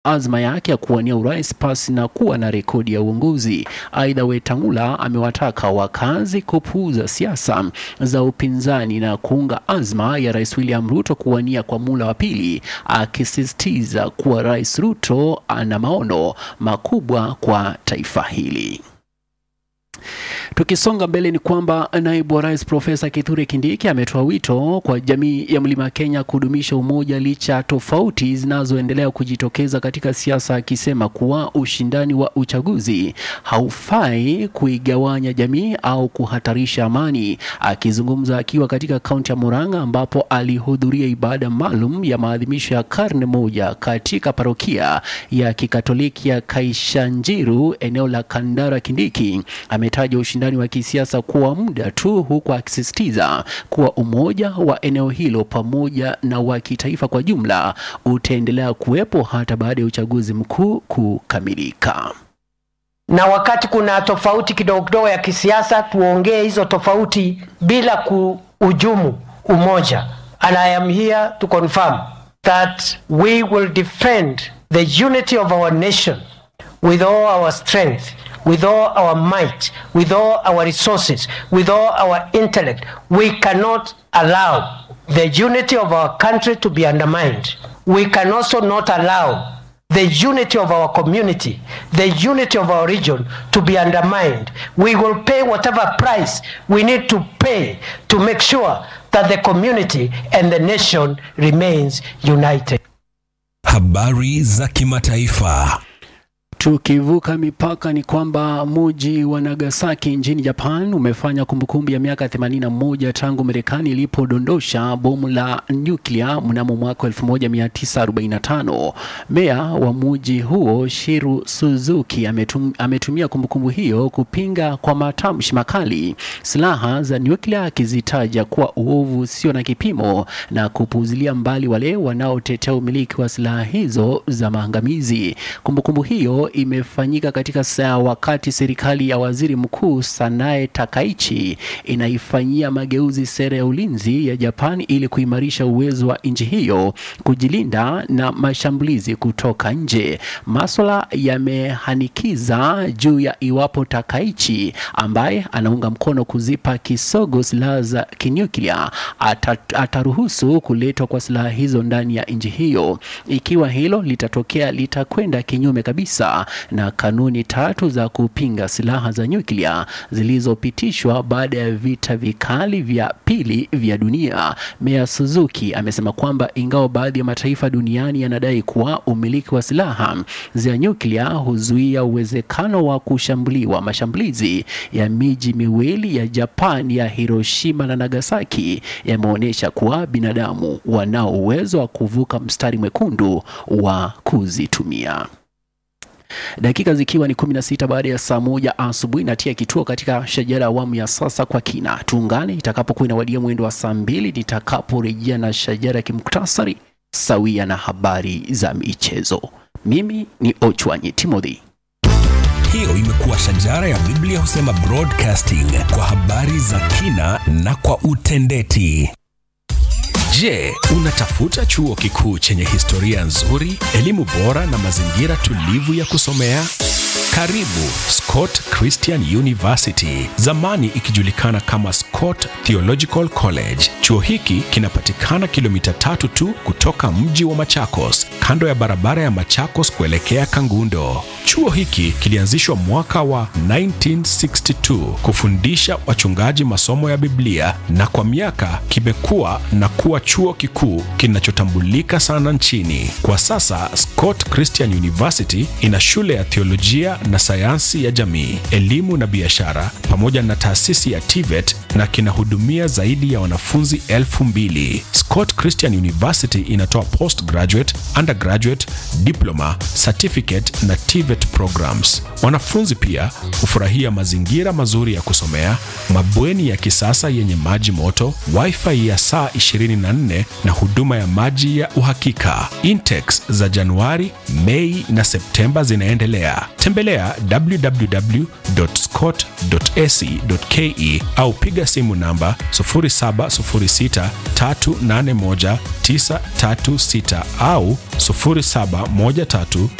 azma yake ya kuwania urais pasi na kuwa na rekodi ya uongozi. Aidha, Wetangula amewataka wakazi kupuuza siasa za upinzani na kuunga azma ya Rais William Ruto kuwania kwa mula wa pili, akisisitiza kuwa Rais Ruto ana maono makubwa kwa taifa hili. Tukisonga mbele ni kwamba naibu wa rais Profesa Kithure Kindiki ametoa wito kwa jamii ya Mlima Kenya kudumisha umoja licha ya tofauti zinazoendelea kujitokeza katika siasa, akisema kuwa ushindani wa uchaguzi haufai kuigawanya jamii au kuhatarisha amani. Akizungumza akiwa katika kaunti ya Murang'a ambapo alihudhuria ibada maalum ya maadhimisho ya karne moja katika parokia ya Kikatoliki ya Kaishanjiru eneo la Kandara, Kindiki ametaja ushindani wa kisiasa kuwa muda tu, huku akisisitiza kuwa umoja wa eneo hilo pamoja na wa kitaifa kwa jumla utaendelea kuwepo hata baada ya uchaguzi mkuu kukamilika. na wakati kuna tofauti kidogo kidogo ya kisiasa, tuongee hizo tofauti bila kuhujumu umoja. And I am here to confirm that we will defend the unity of our nation with all our strength, with all our might, with all our resources, with all our intellect. We cannot allow the unity of our country to be undermined. We can also not allow the unity of our community, the unity of our region to be undermined. We will pay whatever price we need to pay to make sure that the community and the nation remains united. Habari za kimataifa. Tukivuka mipaka ni kwamba mji wa Nagasaki nchini Japan umefanya kumbukumbu ya miaka 81 tangu Marekani ilipodondosha bomu la nyuklia mnamo mwaka 1945. Meya wa mji huo Shiru Suzuki ametum, ametumia kumbukumbu hiyo kupinga kwa matamshi makali silaha za nyuklia akizitaja kuwa uovu usio na kipimo na kupuuzilia mbali wale wanaotetea umiliki wa silaha hizo za maangamizi. Kumbukumbu hiyo imefanyika katika saa wakati serikali ya waziri mkuu Sanae Takaichi inaifanyia mageuzi sera ya ulinzi ya Japan ili kuimarisha uwezo wa nchi hiyo kujilinda na mashambulizi kutoka nje. Maswala yamehanikiza juu ya iwapo Takaichi ambaye anaunga mkono kuzipa kisogo silaha za kinyuklia ata- ataruhusu kuletwa kwa silaha hizo ndani ya nchi hiyo. Ikiwa hilo litatokea, litakwenda kinyume kabisa na kanuni tatu za kupinga silaha za nyuklia zilizopitishwa baada ya vita vikali vya pili vya dunia. Meya Suzuki amesema kwamba ingawa baadhi ya mataifa duniani yanadai kuwa umiliki wa silaha za nyuklia huzuia uwezekano wa kushambuliwa, mashambulizi ya miji miwili ya Japan ya Hiroshima na Nagasaki yameonyesha kuwa binadamu wanao uwezo wa kuvuka mstari mwekundu wa kuzitumia. Dakika zikiwa ni 16 baada ya saa moja asubuhi, natia kituo katika shajara awamu ya sasa kwa kina. Tuungane itakapokuwa inawadia mwendo wa saa mbili nitakaporejea na shajara ya kimuktasari sawia na habari za michezo. Mimi ni Ochwanyi Timothy. Hiyo imekuwa shajara ya Biblia husema broadcasting kwa habari za kina na kwa utendeti. Je, unatafuta chuo kikuu chenye historia nzuri, elimu bora na mazingira tulivu ya kusomea? Karibu Scott Christian University, zamani ikijulikana kama Scott Theological College. Chuo hiki kinapatikana kilomita tatu tu kutoka mji wa Machakos, kando ya barabara ya Machakos kuelekea Kangundo. Chuo hiki kilianzishwa mwaka wa 1962 kufundisha wachungaji masomo ya Biblia na kwa miaka kimekuwa na kuwa chuo kikuu kinachotambulika sana nchini. Kwa sasa Scott Christian University ina shule ya theolojia na sayansi ya jamii, elimu na biashara pamoja na taasisi ya TVET na kinahudumia zaidi ya wanafunzi elfu mbili. Scott Christian University inatoa postgraduate, undergraduate, diploma, certificate na TVET programs. Wanafunzi pia hufurahia mazingira mazuri ya kusomea, mabweni ya kisasa yenye maji moto, wifi ya saa 24 na huduma ya maji ya uhakika. Intakes za Januari, Mei na Septemba zinaendelea. Tembelea www.scott.ac.ke au piga piga simu namba 0706381936 au 0713